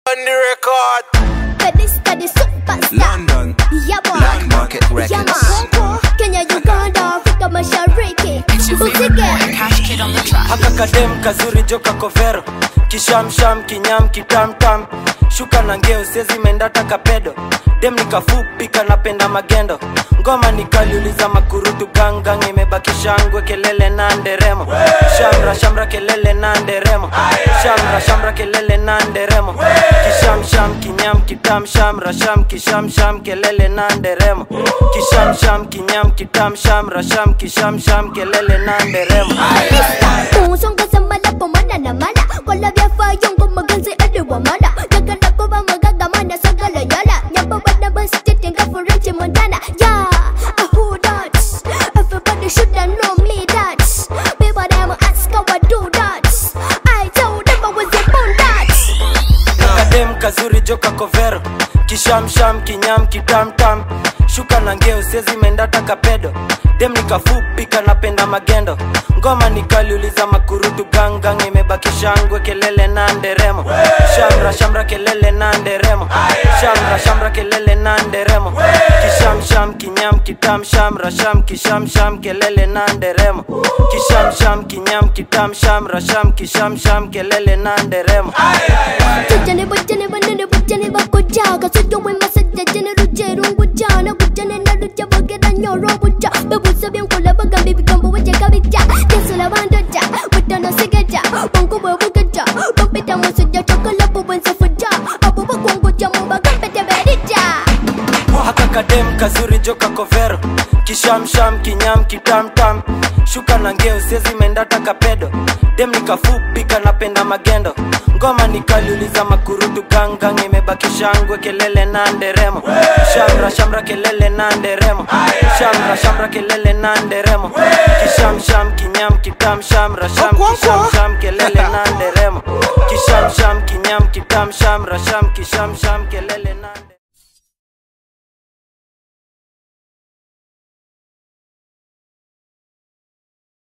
On the record. Fedista the superstar. London. Yeah, boy. Landmarket Yeah, Records. man. Kenya, Uganda, Afrika Mashariki. It's your favorite boy, Usige. Cash Kid on the track. haka kadem kazuri joka kovero kishamsham kinyam kitamtam shuka na ngeo sezi mendata kapedo dem nikafupi kanapenda magendo ngoma nikaliuliza makurutu gangang imebaki shangwe kelele na nderemo shamra shamra kelele na nderemo shamra shamra kelele na nderemo kishamsham kinyam kitam shamra sham kishamsham kelele na nderemo kishamsham kinyam kitam shamra sham kishamsham kelele na nderemo Musonga sambala pomana na mana. Wala vya fayongo maganzi adi wa mana. Jagala kuba magaga mana sagala yala. Nyamba wana basi tenga forense montana. Yeah, I who that? Everybody shoulda know me that. People them ask how I do that. I told them I was born that. kadem kazuri joka kovero kishamsham kinyam kitamtam shuka na ngeo sezi mendata kapedo dem nikafupi kanapenda magendo ngoma nikaliuliza makurutu gangang imebaki shangwe kelele na nderemo shamra shamra kelele na nderemo shamra shamra kelele na nderemo kishamsham kinyam kitam shamra sham kishamsham kelele na nderemo kishamsham kinyam kitam shamra sham kishamsham kelele na nderemo Tujane bujane banane bujane bakojaga Sujo we masajja jane rujero ngujana Gujane na ruja bagera nyoro buja Bebusa byankula bagambi bigambo waje kabija Yesula bandoja Wadana sigeja Bongo we bugeja Bampita musujja Chokola bubense fuja Abo bakwangoja mubagambe teberija haka kadem kazuri joka kovero kishamsham kinyam kitamtam shuka na ngeo sezi mendata kapedo dem nikafupi kanapenda magendo ngoma nikaliuliza makurutu gangang imebaki shangwe kelele na nderemo shamra shamra kelele na nderemo shamra shamra kelele na nderemo kishamsham kinyam kitam shamra sham kishamsham kelele na nderemo kishamsham kinyam kitam shamra sham kishamsham